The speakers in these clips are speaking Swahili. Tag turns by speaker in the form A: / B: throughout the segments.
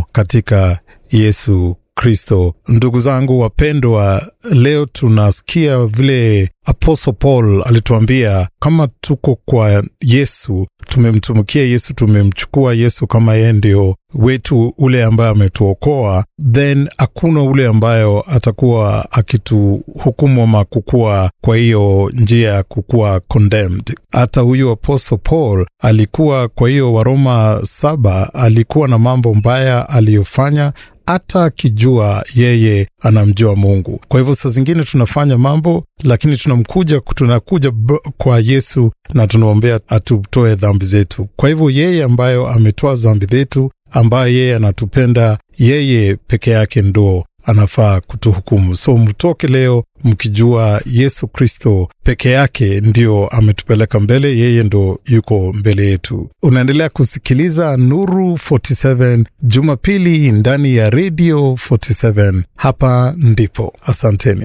A: liko katika Yesu Kristo. Ndugu zangu wapendwa, leo tunasikia vile Apostle Paul alituambia kama tuko kwa Yesu, tumemtumikia Yesu, tumemchukua Yesu kama yeye ndio wetu ule ambaye ametuokoa, then hakuna ule ambayo atakuwa akituhukumu ama kukuwa kwa hiyo njia ya kukuwa condemned. Hata huyu Apostle Paul alikuwa kwa hiyo Waroma saba, alikuwa na mambo mbaya aliyofanya hata akijua yeye anamjua Mungu. Kwa hivyo saa zingine tunafanya mambo, lakini tunamkuja tunakuja kwa Yesu na tunamwambia atutoe dhambi zetu. Kwa hivyo yeye ambayo ametoa dhambi zetu, ambaye yeye anatupenda, yeye peke yake ndo anafaa kutuhukumu. So mtoke leo mkijua Yesu Kristo peke yake ndio ametupeleka mbele, yeye ndo yuko mbele yetu. Unaendelea kusikiliza Nuru 47 Jumapili ndani ya Radio 47. Hapa ndipo, asanteni.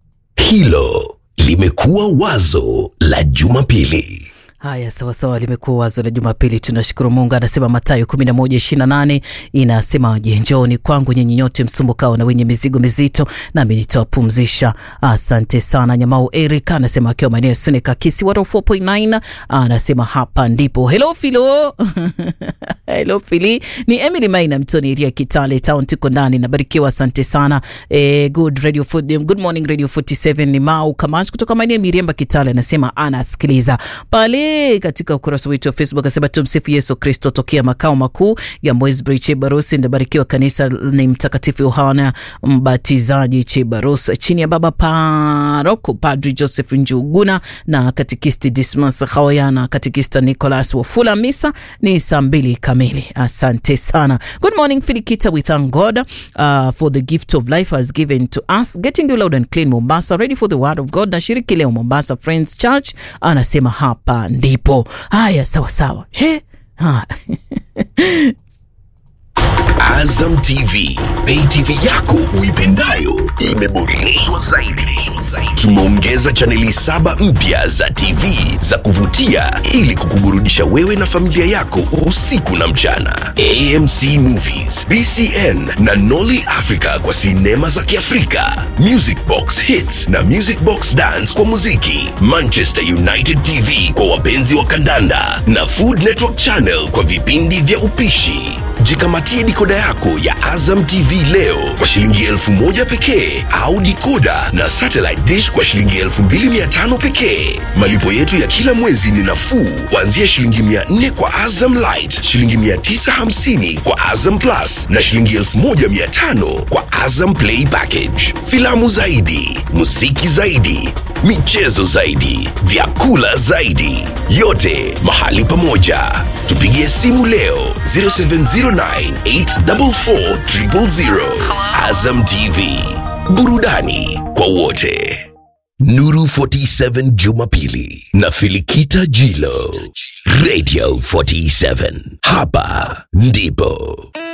B: Hilo limekuwa wazo la Jumapili.
C: Haya, sawasawa, limekuwa wazo la Jumapili. Tunashukuru Mungu. Anasema Mathayo 11:28 inasemaje? Njooni kwangu nyinyi nyote msumbukao na wenye mizigo mizito, nami nitawapumzisha. Asante sana. Nyamau Eric anasema akiwa maeneo Sunika Kisi 4.9 anasema hapa ndipo. Hello Filo hello Fili, ni Emily Maina Mtoni Iria Kitale Town, tuko ndani, nabarikiwa. Asante sana. E, good radio food, good morning Radio 47 ni Mau Kamash kutoka maeneo Miriamba Kitale, anasema anasikiliza pale katika ukurasa wetu wa Facebook asema tumsifu Yesu Kristo. Tokea makao makuu ya Moisbury Chebaros, ndabarikiwa kanisa ni Mtakatifu Yohana Mbatizaji Chebaros, chini ya baba paroko Padri Joseph Njuguna na katikisti Dismas Hawayana, katikista Nicholas Wafula. Misa ni saa mbili kamili. Asante sana. Good morning Filikita, we thank God uh, for the gift of life has given to us. Getting you loud and clean Mombasa, ready for the word of God. Na shiriki leo Mombasa Friends Church anasema hapa ndipo. Haya, sawa sawa. He? Ha.
B: Azam TV, pay TV yako uipendayo imeboreshwa zaidi. Tumeongeza chaneli saba mpya za TV za kuvutia ili kukuburudisha wewe na familia yako usiku na mchana. AMC Movies, BCN na Nolly Africa kwa sinema za Kiafrika, Music Box Hits na Music Box Dance kwa muziki, Manchester United TV kwa wapenzi wa kandanda na Food Network Channel kwa vipindi vya upishi. Jikamatie dikoda yako ya Azam TV leo kwa shilingi elfu moja pekee au dikoda na satellite dish kwa shilingi elfu mbili mia tano pekee. Malipo yetu ya kila mwezi ni nafuu kuanzia shilingi mia nne kwa Azam Light, shilingi mia tisa hamsini kwa Azam Plus na shilingi elfu moja mia tano kwa Azam Play Package. Filamu zaidi, muziki zaidi, michezo zaidi, vyakula zaidi, yote mahali pamoja. Tupigie simu leo 0709844000. Azam TV, burudani kwa wote. Nuru 47 Jumapili na Filikita Jilo, Radio 47. Hapa ndipo